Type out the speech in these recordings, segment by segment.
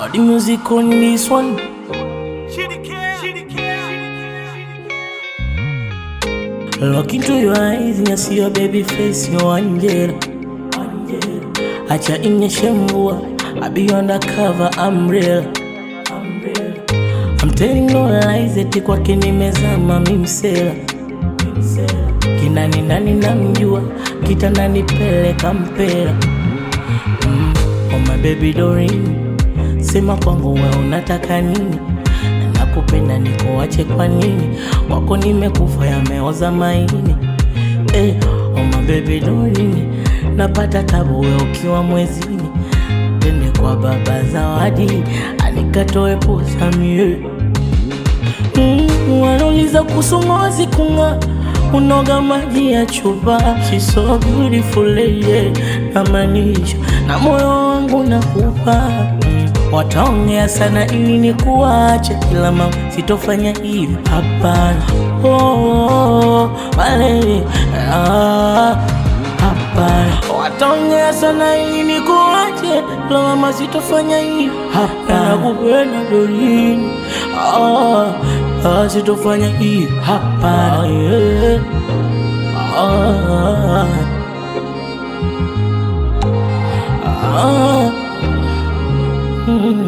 Uh, the music on this one. Look into your eyes and I see your baby face, your angel. Acha inyeshe mvua, I be undercover, I'm real. I'm telling no lies, eti kwake nimezama mimsela. Kinani nani namjua, kitandani peleka mpera. Mm, oh my baby Doreen, sema kwangu we unataka nini? Nakupenda nikuache kwa nini? Wako nimekufa yameoza maini. Eh, oh my baby Doreen, napata tabu we ukiwa mwezini. Tende kwa baba zawadi, anikatoe posa mie Mm, wanauliza kuhusu ngozi kung'aa, unoga maji ya chupa. She's so beautiful yeah, namaanisha na moyo wangu nakupa. Mm, wataongea sana ili nikuache, ila mama sitofanya hivi, hapana. Oh, oh, oh, malele, ah, hapana. Wataongea sana ili nikuache, ila mama sitofanya hivi, hapana. Nakupenda Doreen, ah, ah, sitofanya hivi, hapana. Yeah. Ah, ah, mm.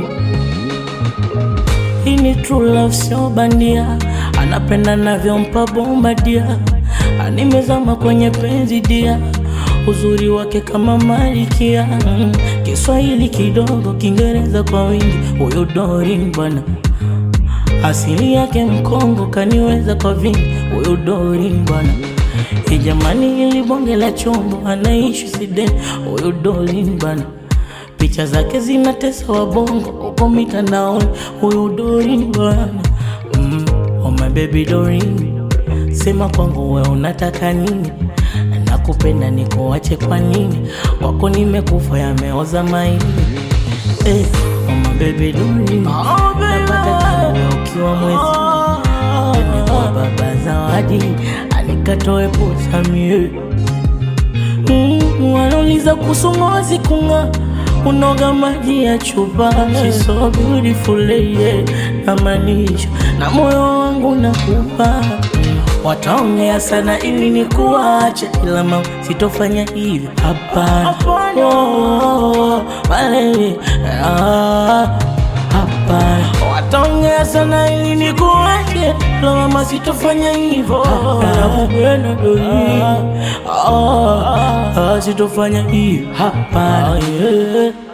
Hii ni true love, sio bandia. Anapenda navyompa bomba dia, animezama kwenye penzi dia, uzuri wake kama malikia. Mm. Kiswahili kidogo, Kiingereza kwa wingi, huyu Doreen bwana asili yake Mkongo, kaniweza kwa vingi, huyu Doreen bwana. Hii jamani, ili bonge la chombo, anaishi Sweden, huyu Doreen bwana. Picha zake zinatesa wabongo huko mitandaoni, huyu Doreen bwana. Mm, oh my baby Doreen, sema kwangu we unataka nini? Nakupenda nikuache kwa nini? Wako nimekufa yameoza maini. Eh, oh my baby Doreen, napata tabu we ukiwa mwezi Tende kwa baba zawadi, anikatoe posa mie Mm, wanauliza kuhusu ngozi kung'aa, unoga maji ya chupa. She's so beautiful yeah, namaanisha na moyo wangu nakupa. Mm, wataongea sana ili nikuache, ila mama sitofanya hivi, hapana. Oh, oh, oh, malele, ah, hapana. Wataongea sana ili nikuache, ila mama sitofanya hivyo, nakupenda Doreen, ah, ah, sitofanya hivi, hapana. yeah.